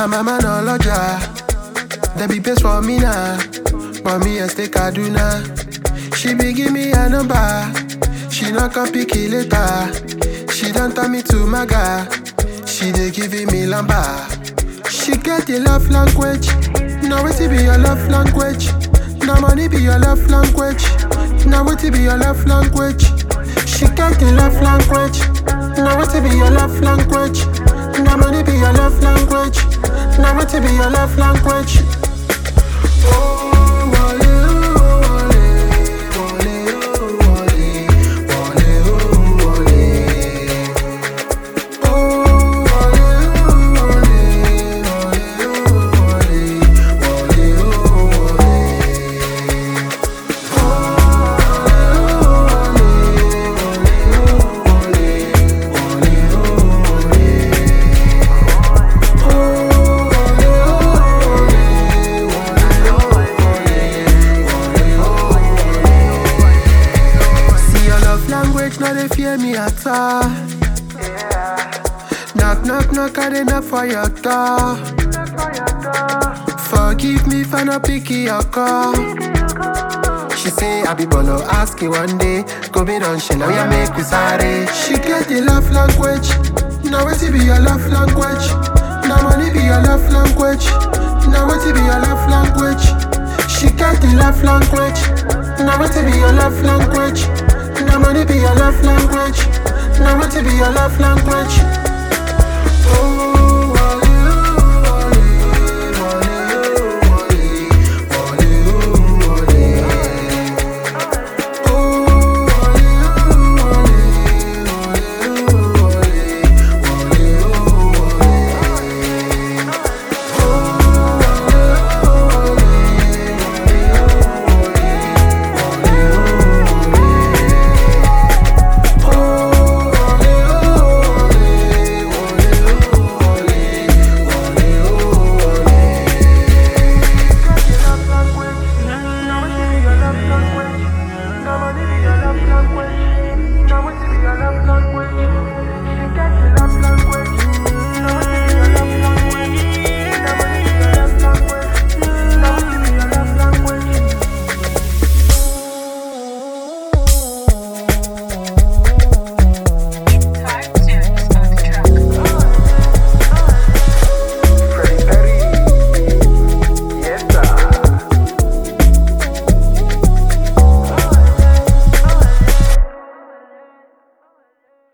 Now mama no lodger. There be best for me now. But me I stay Kaduna. She be give me a number. She not come pick it later. She don't turn me to maga. She dey giving me lamba. She get the love language. Now what be your love language? Now money be your love language. Now what be your love language? She get the love language. Now what be your love language? Now money be your love language. Now what be your love language? Oh, wale, oh, wale, wale, oh, wale, wale, oh, wale. Oh, wale, oh, wale, wale, oh, wale, wale, oh, wale. See your love language, now they fear me at all. Knock, knock, knock, I dey knock for your door. Forgive me for not picking your call. She say I be bolo ask you one day. Go be done, she now ya make we sorry. She get the love language. Now what be your love language? Now money be your love language. Now what be your love language? She get the love language. Now what be your love language? Now money be your love language. Now what be your love language?